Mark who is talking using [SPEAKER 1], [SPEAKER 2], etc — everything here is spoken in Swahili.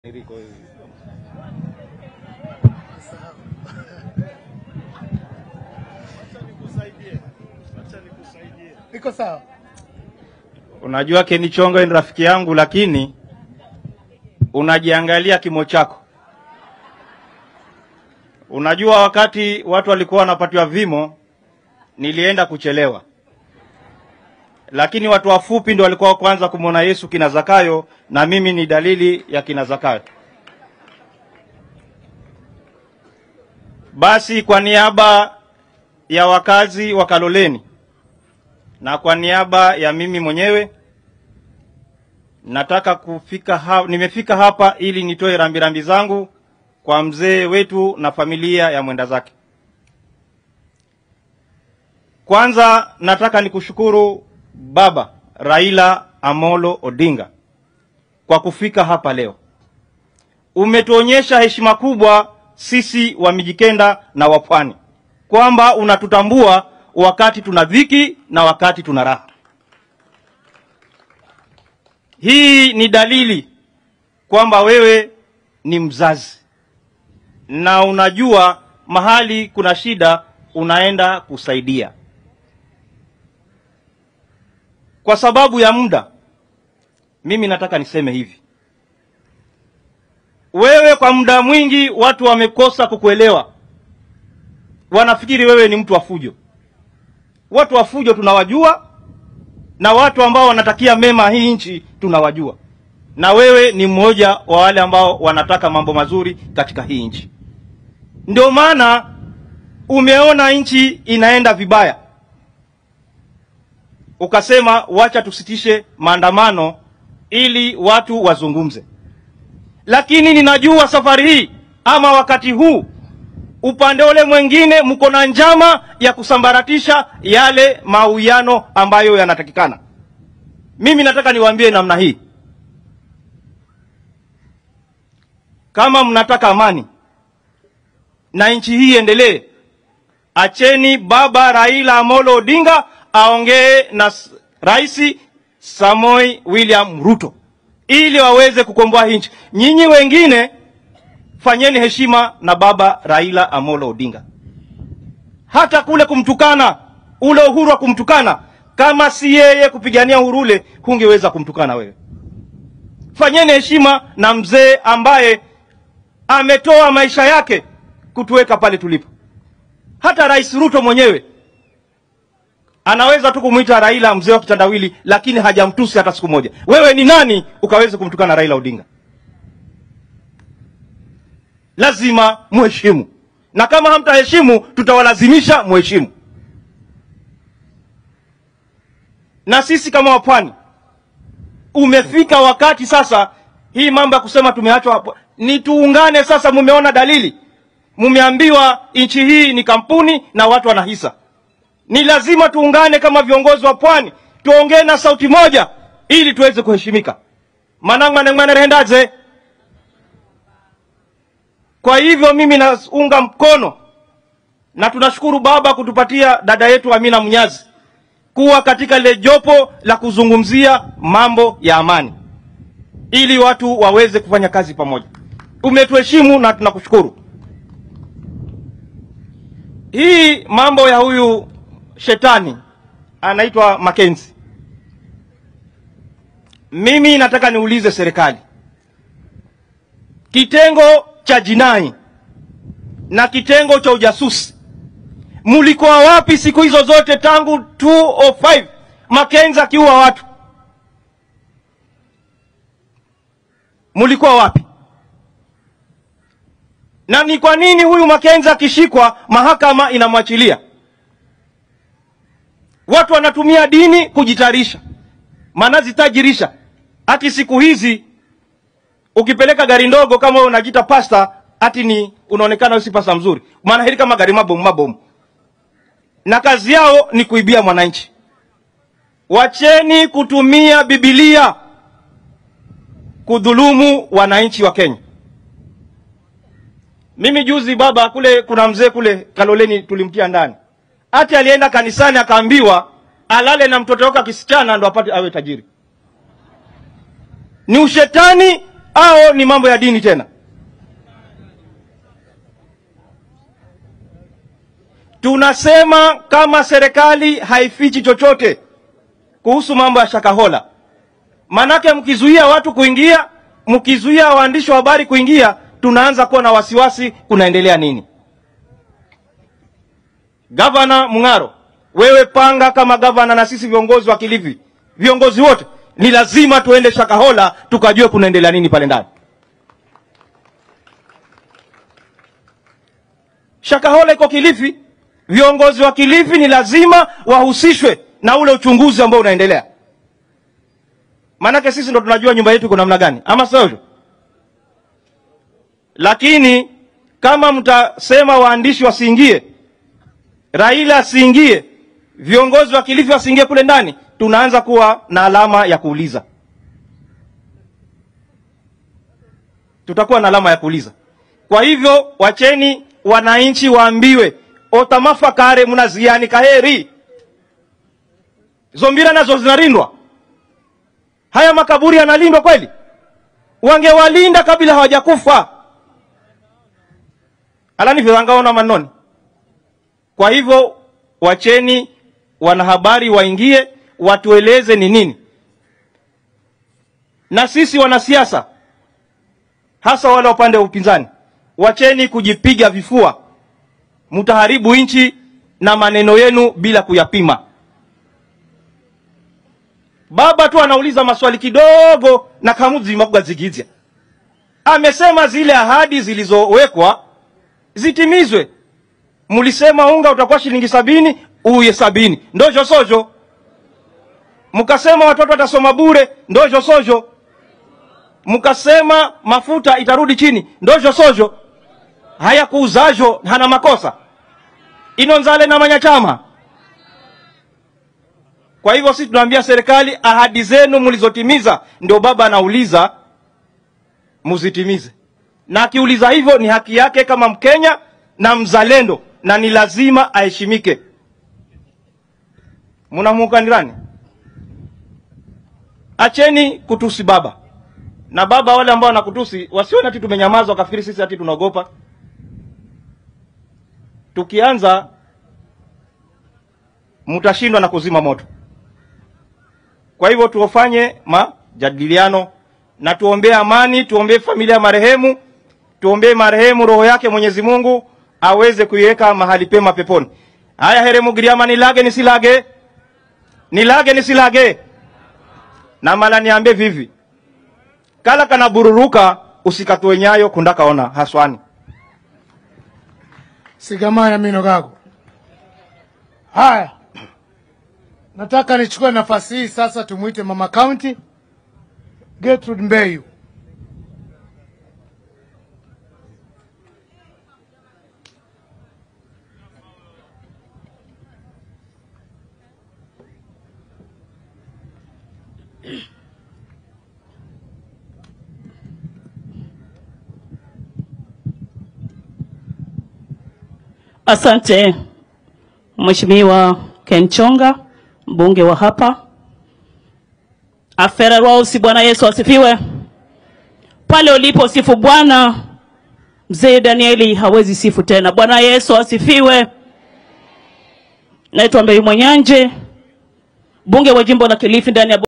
[SPEAKER 1] Niko hivi.
[SPEAKER 2] Iko sawa.
[SPEAKER 1] Unajua Ken Chongo ni rafiki yangu, lakini unajiangalia kimo chako. Unajua wakati watu walikuwa wanapatiwa vimo, nilienda kuchelewa, lakini watu wafupi ndio walikuwa wa kwanza kumwona Yesu kina Zakayo, na mimi ni dalili ya kina Zakayo. Basi kwa niaba ya wakazi wa Kaloleni na kwa niaba ya mimi mwenyewe nataka kufika ha nimefika hapa ili nitoe rambirambi zangu kwa mzee wetu na familia ya mwenda zake. Kwanza nataka nikushukuru Baba Raila Amolo Odinga kwa kufika hapa leo. Umetuonyesha heshima kubwa sisi wa Mijikenda na wa Pwani kwamba unatutambua wakati tuna dhiki na wakati tuna raha. Hii ni dalili kwamba wewe ni mzazi na unajua mahali kuna shida unaenda kusaidia. Kwa sababu ya muda, mimi nataka niseme hivi: wewe kwa muda mwingi watu wamekosa kukuelewa, wanafikiri wewe ni mtu wa fujo. Watu wa fujo tunawajua, na watu ambao wanatakia mema hii nchi tunawajua, na wewe ni mmoja wa wale ambao wanataka mambo mazuri katika hii nchi. Ndio maana umeona nchi inaenda vibaya, ukasema wacha tusitishe maandamano ili watu wazungumze. Lakini ninajua safari hii ama wakati huu upande ule mwingine mko na njama ya kusambaratisha yale mauiano ambayo yanatakikana. Mimi nataka niwaambie namna hii, kama mnataka amani na nchi hii iendelee, acheni baba Raila Amolo Odinga aongee na Rais Samoi William Ruto ili waweze kukomboa hii nchi. Nyinyi wengine fanyeni heshima na baba Raila Amolo Odinga. Hata kule kumtukana, ule uhuru wa kumtukana, kama si yeye kupigania uhuru ule, hungeweza kumtukana wewe. Fanyeni heshima na mzee ambaye ametoa maisha yake kutuweka pale tulipo. Hata Rais Ruto mwenyewe anaweza tu kumwita Raila mzee wa kitandawili, lakini hajamtusi hata siku moja. Wewe ni nani ukaweze kumtukana Raila Odinga? lazima muheshimu, na kama hamtaheshimu tutawalazimisha muheshimu. Na sisi kama wapwani, umefika wakati sasa, hii mambo ya kusema tumeachwa hapo, ni tuungane sasa. Mumeona dalili, mumeambiwa nchi hii ni kampuni na watu wana hisa. Ni lazima tuungane kama viongozi wa pwani, tuongee na sauti moja ili tuweze kuheshimika. manangmanengmanerehendaze kwa hivyo mimi naunga mkono na tunashukuru baba kutupatia dada yetu Amina Mnyazi kuwa katika lile jopo la kuzungumzia mambo ya amani ili watu waweze kufanya kazi pamoja. Umetuheshimu na tunakushukuru. Hii mambo ya huyu shetani anaitwa Makenzi, mimi nataka niulize serikali, kitengo cha jinai na kitengo cha ujasusi, mulikuwa wapi siku hizo zote tangu 205 Makenzi akiua watu? Mulikuwa wapi? Na ni kwa nini huyu Makenzi akishikwa mahakama inamwachilia? Watu wanatumia dini kujitarisha, manazitajirisha. Hati siku hizi ukipeleka gari ndogo kama wewe unajiita pasta, ati ni unaonekana wewe si pasta mzuri, maana hili kama gari mabomu mabomu, na kazi yao ni kuibia mwananchi. Wacheni kutumia Biblia kudhulumu wananchi wa Kenya. Mimi juzi baba, kule kuna mzee kule Kaloleni tulimtia ndani, ati alienda kanisani akaambiwa alale na mtoto wake kisichana ndo apate awe tajiri. Ni ushetani au ni mambo ya dini tena? Tunasema kama serikali haifichi chochote kuhusu mambo ya Shakahola, manake mkizuia watu kuingia, mkizuia waandishi wa habari kuingia, tunaanza kuwa na wasiwasi, kunaendelea nini? Gavana Mung'aro, wewe panga kama gavana, na sisi viongozi wa Kilifi, viongozi wote ni lazima tuende Shakahola tukajue kunaendelea nini pale ndani. Shakahola iko Kilifi, viongozi wa Kilifi ni lazima wahusishwe na ule uchunguzi ambao unaendelea, maanake sisi ndo tunajua nyumba yetu iko namna gani, ama sio hivyo? Lakini kama mtasema waandishi wasiingie, Raila asiingie, viongozi wa Kilifi wasiingie kule ndani, tunaanza kuwa na alama ya kuuliza, tutakuwa na alama ya kuuliza. Kwa hivyo wacheni wananchi waambiwe otamafakare mnaziani kaheri zombira nazo zinalindwa. Haya makaburi yanalindwa kweli? Wangewalinda kabla hawajakufa, alani viwangaona manoni. Kwa hivyo wacheni wanahabari waingie, watueleze ni nini, na sisi wanasiasa, hasa wale wa upande wa upinzani, wacheni kujipiga vifua. Mtaharibu nchi na maneno yenu bila kuyapima. Baba tu anauliza maswali kidogo na kamuzi magwazigizya amesema zile ahadi zilizowekwa zitimizwe. Mlisema unga utakuwa shilingi sabini, uye sabini, ndojo sojo. Mkasema watoto watasoma bure, ndojo sojo. Mkasema mafuta itarudi chini, ndojo sojo. Haya kuuzajo hana makosa inonzale na manyachama. Kwa hivyo sisi tunaambia serikali, ahadi zenu mlizotimiza, ndio baba anauliza muzitimize, na akiuliza hivyo ni haki yake kama Mkenya na mzalendo, na ni lazima aheshimike. Mnamuunga nani? Acheni kutusi baba na baba. Wale ambao wanakutusi wasione ati tumenyamaza wakafikiri sisi ati tunaogopa. Tukianza mtashindwa na kuzima moto. Kwa hivyo tuofanye majadiliano na tuombee amani, tuombee familia ya marehemu, tuombee marehemu roho yake Mwenyezi Mungu aweze kuiweka mahali pema peponi. Haya, here Mugiriama, nilage nisilage, nilage nisilage, na mala niambe vivi kala kana bururuka usikatue nyayo kundakaona haswani
[SPEAKER 2] Sigamaya mino gago. Haya, nataka nichukue nafasi hii sasa, tumwite mama county Gertrude Mbeyu.
[SPEAKER 3] Asante Mheshimiwa Ken Chonga, mbunge wa hapa. Afera Rose, Bwana Yesu asifiwe. Pale ulipo sifu Bwana, mzee Danieli hawezi sifu tena. Bwana Yesu asifiwe. Naitwa Mbeyu Mwanyanje, mbunge wa jimbo la Kilifi ndani ya